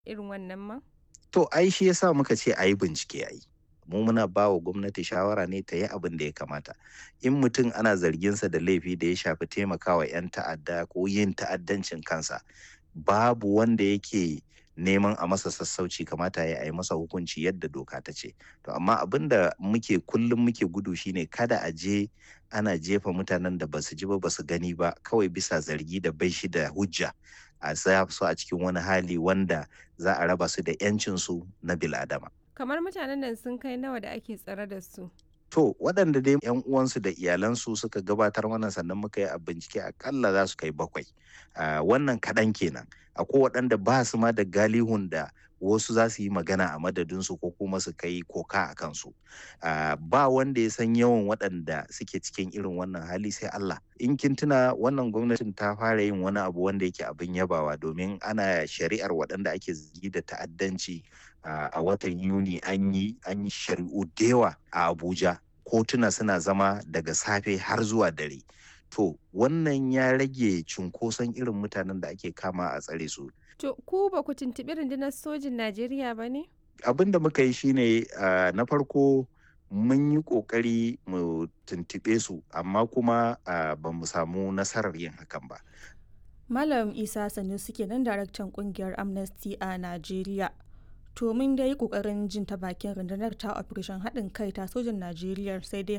irin wannan ma? To ai shi yasa muka ce a yi bincike a yi. Mu muna ba wa gwamnati shawara ne ta yi abin da ya kamata. In mutum ana zarginsa da laifi da ya shafi taimakawa 'yan ta'adda ko yin ta'addancin kansa, babu wanda yake neman a masa sassauci kamata ya yi masa hukunci yadda doka ta ce. To amma abin da muke kullum muke gudu shine kada a je ana jefa mutanen da basu ji ba basu gani ba kawai bisa zargi da bai shi da hujja a sa su a cikin wani hali wanda za a raba su da 'yancinsu na bil'adama. Kamar mutanen nan sun kai nawa da ake tsare da su? To waɗanda dai 'yan uwansu da iyalansu suka gabatar mana sannan muka yi a bincike akalla za su kai bakwai. Uh, wannan kaɗan kenan. Akwai waɗanda ba su ma da galihun da wasu za su yi magana a madadinsu ko kuma su kai koka a kansu. Uh, ba wanda ya san yawan waɗanda suke cikin irin wannan hali sai Allah. In kin tuna wannan gwamnatin ta fara yin wani abu wanda yake abin yabawa domin ana shari'ar waɗanda ake zargi da ta'addanci uh, a watan Yuni an yi an yi shari'u da yawa a Abuja. Kotuna suna zama daga safe har zuwa dare. To wannan ya rage cunkoson irin mutanen da ake kama a tsare su. To ku ba ku tuntuɓi rundunar sojin Najeriya ba ne? Abin da muka yi shine uh, na farko mun yi ƙoƙari mu tuntuɓe su amma kuma uh, ba mu samu nasarar yin hakan ba. Malam Isa Sanusi kenan daraktan kungiyar Amnesty a Najeriya. To mun dai kokarin jin ta bakin rundunar ta operation haɗin kai ta sojan Najeriya sai dai